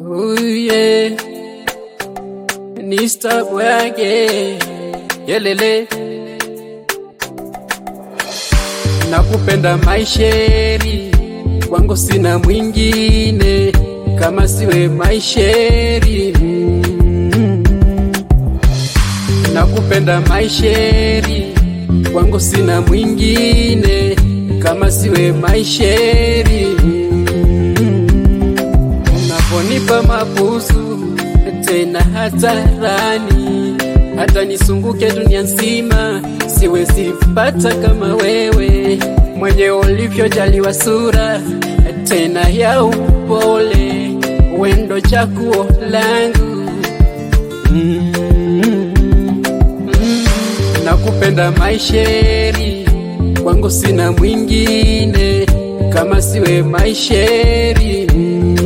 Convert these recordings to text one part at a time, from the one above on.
Oh yeah. Ni stop wage. Yelele. Nakupenda maisheri. Kwangu sina mwingine kama siwe maisheri. Mm. Nakupenda maisheri. Kwangu sina mwingine kama siwe maisheri. Mm. Unaponipa mabusu tena hadharani, hata nisunguke dunia nzima, siwezi pata kama wewe, mwenye ulivyojaliwa sura tena ya upole, wendo chaguo langu mm, mm, nakupenda maisheri, kwangu sina mwingine kama siwe maisheri mm,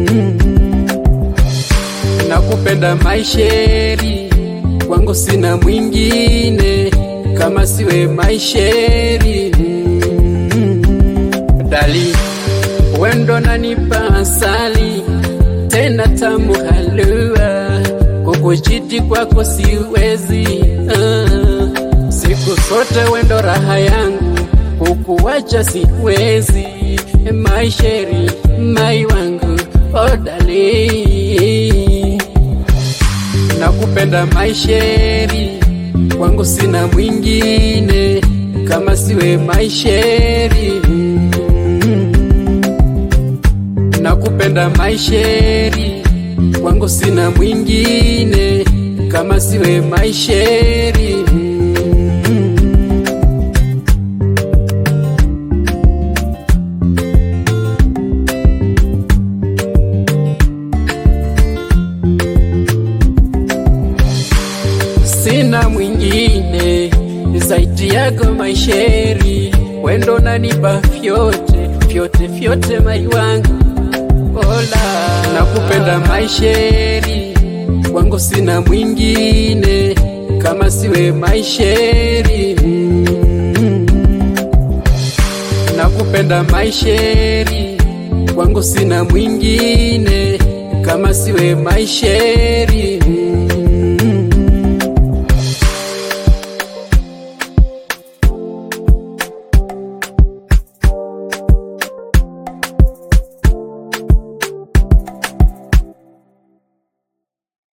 nakupenda maisheri, kwangu sina mwingine kama siwe maisheri mm, dali wendo nanipa asali tena tamu halua, kukujiti kwako siwezi uh, siku zote wendo raha yangu, kukuwacha siwezi maisheri mai wangu odali nakupenda maisheri, kwangu sina mwingine kama siwe maisheri mm, nakupenda maisheri, kwangu sina mwingine kama siwe maisheri mm, sina mwingine zaidi yako maisheri, wendo nanipa vyote vyote vyote mai wangu ola, nakupenda maisheri, kwangu sina mwingine kama siwe maisheri mm, nakupenda maisheri, kwangu sina mwingine kama siwe maisheri